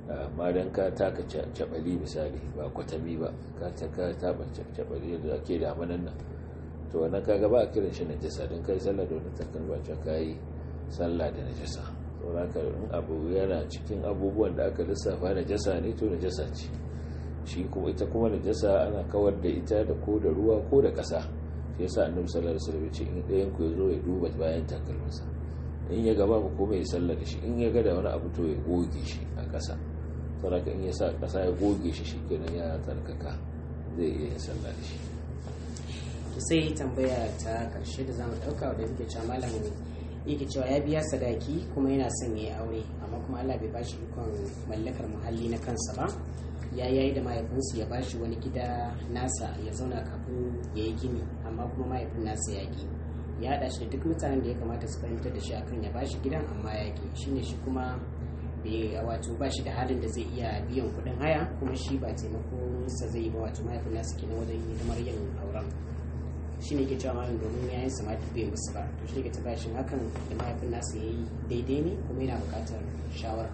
[SPEAKER 2] amma don ka taka cabali misali ba kwatami ba ka taka taba cabali da ake damanan nan to wannan kaga ba a kiran shi najasa don kai sallah da wani takalma ce ka yi sallah da najasa sauraka in abu yana cikin abubuwan da aka lissafa najasa ne to najasa ce shi kuma ita kuma najasa ana kawar da ita da ko da ruwa ko da ƙasa shi yasa annabi sallallahu alaihi wasallam ya ce in ɗayan ku ya zo ya duba bayan takalminsa in ya gaba ku kuma ya sallah da shi in ya ga da wani abu to ya goge shi a ƙasa saboda in ya sa ƙasa ya goge shi shi kenan ya tsarkaka zai iya yin sallah da shi
[SPEAKER 1] to sai tambaya ta karshe da zamu dauka da yake cewa malam yake cewa ya biya sadaki kuma yana son ya yi aure amma kuma Allah bai bashi ikon mallakar muhalli na kansa ba ya yayi da mahaifinsu ya bashi wani gida nasa ya zauna kafin ya yi gini amma kuma mahaifin nasa ya ki ya haɗa shi da duk mutanen da ya kamata su fahimtar da shi akan ya bashi gidan amma ya ki shine shi kuma bai wato ba shi da halin da zai iya biyan kuɗin haya kuma shi ba taimako sa zai yi ba wato mahaifin nasa kenan wajen hidimar yin auren shi ne ke cewa malam domin yayin sa ma duk bai musu ba to shi ke ta bashin hakan da mahaifin nasa ya yi daidai ne kuma yana buƙatar shawara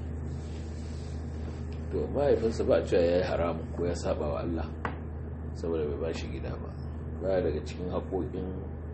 [SPEAKER 2] to mahaifinsa ba a cewa ya yi haramun ko ya saba wa Allah saboda bai ba shi gida ba baya daga cikin haƙoƙin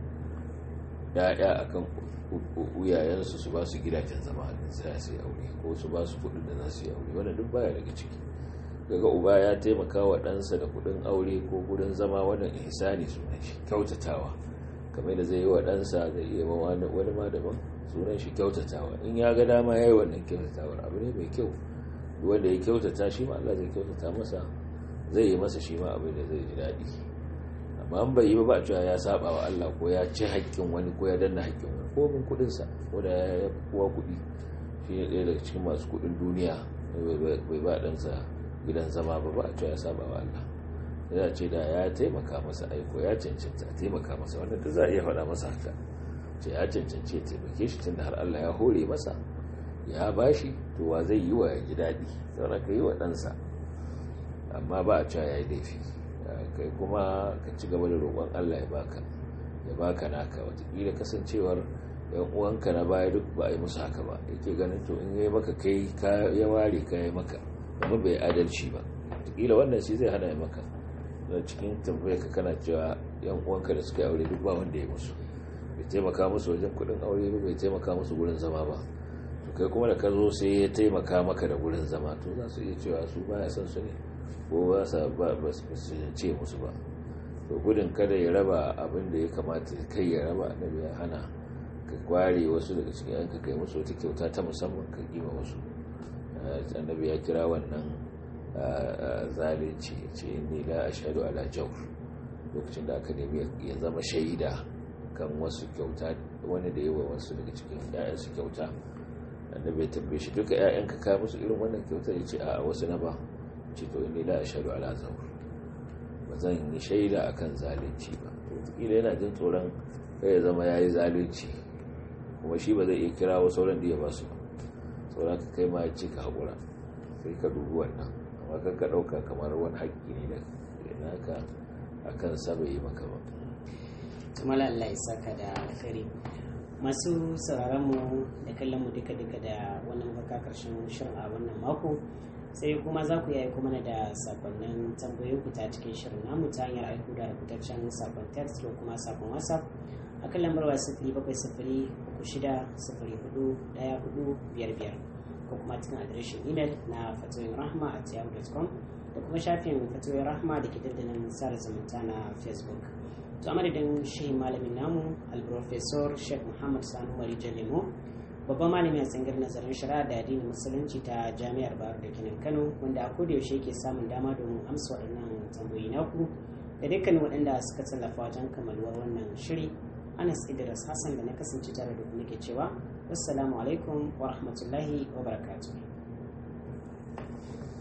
[SPEAKER 2] ya'ya akan uyayensu su ba su gidajen zama da za su yi aure ko su ba su kudin da za su yi aure wanda duk baya daga ciki daga uba ya taimaka wa ɗansa da kudin aure ko kudin zama wannan ihsani sunan shi kyautatawa kamar da zai yi wa ɗansa da iya ma wani ma daban sunan shi kyautatawa in ya ga dama ya yi wannan kyautatawar abu ne mai kyau wanda ya kyautata shi ma Allah zai kyautata masa zai yi masa shi ma abin da zai ji daɗi amma an bai yi ba ba cewa ya saba wa Allah ko ya ci haƙƙin wani ko ya danna haƙƙin wani ko min kuɗin sa ko da ya kuwa kuɗi shi ne ɗaya daga cikin masu kuɗin duniya bai ba ɗansa gidan zama ba ba a cewa ya saba wa Allah ya ce da ya taimaka masa aiko ya cancanta a taimaka masa wanda da za a iya faɗa masa haka ce ya cancanci ya taimake shi tunda har Allah ya hore masa ya bashi to wa zai yi wa ya ji daɗi zaune ka yi wa ɗansa amma ba a cewa ya yi laifi kai kuma ka ci gaba da roƙon Allah ya baka ya baka naka watakila kasancewar yan uwanka na baya duk ba a yi musu haka ba yake ganin to in yi maka kai ya ware ka yi maka kuma bai adalci ba watakila wannan shi zai hana ya maka da cikin tambayar ka kana cewa yan uwanka da suka yi aure duk ba wanda ya musu bai taimaka musu wajen kuɗin aure ba bai taimaka musu gurin zama ba to kai kuma da ka zo sai ya taimaka maka da gurin zama to za su iya cewa su baya son su ne ko ba sa ba su ce musu ba to gudun kada ya raba abin da ya kamata kai ya raba annabi ya hana ka kware wasu daga cikin yanka kai musu wata kyauta ta musamman ka kima wasu annabi ya kira wannan zalunci ce ni la ashhadu ala jawr lokacin da aka nemi ya zama shaida kan wasu kyauta wani da yawa wasu daga cikin 'ya'yansu kyauta annabi ya tambaye shi duka ƴaƴanka ka musu irin wannan kyautar ya ce a wasu na ba ce to inni la ashhadu ala zawr ba zan yi shaida akan zalunci ba wataƙila yana jin tsoron kai ya zama yayi zalunci kuma shi ba zai iya kira wa sauran da ya ba su ba sauran ka kai ma ya ce ka haƙura sai ka dubi wannan amma kan ka ɗauka kamar wani haƙƙi ne da naka akan sa bai yi maka ba
[SPEAKER 1] tumala Allah ya saka da alkhairi masu sauraron mu da kallon mu duka duka da wannan baka karshen shirin a wannan mako sai kuma za ku yi kuma da sakonnin tambayoyin ku ta cikin shirin namu ta hanyar aiko da rubutaccen sakon text ko kuma sakon whatsapp a kan lambar waya sifiri bakwai sifiri uku shida sifiri hudu daya hudu biyar biyar ko kuma cikin adireshin imel na fatoyin rahma a yahoo.com da kuma shafin fatoyin rahma da ke dandalin sada zumunta na facebook to a madadin shehin malamin namu alprofesor sheikh muhammad sanu mari lemo babban malami a tsangar nazarin shari'a da addinin musulunci ta jami'ar bayar da kinan kano wanda a koda yaushe ke samun dama domin amsa waɗannan tambayoyi naku da dukkanin waɗanda suka tallafa wajen kamaluwar wannan shiri anas idris hassan da na kasance tare da kuma ke cewa wassalamu alaikum wa rahmatullahi wa barakatuh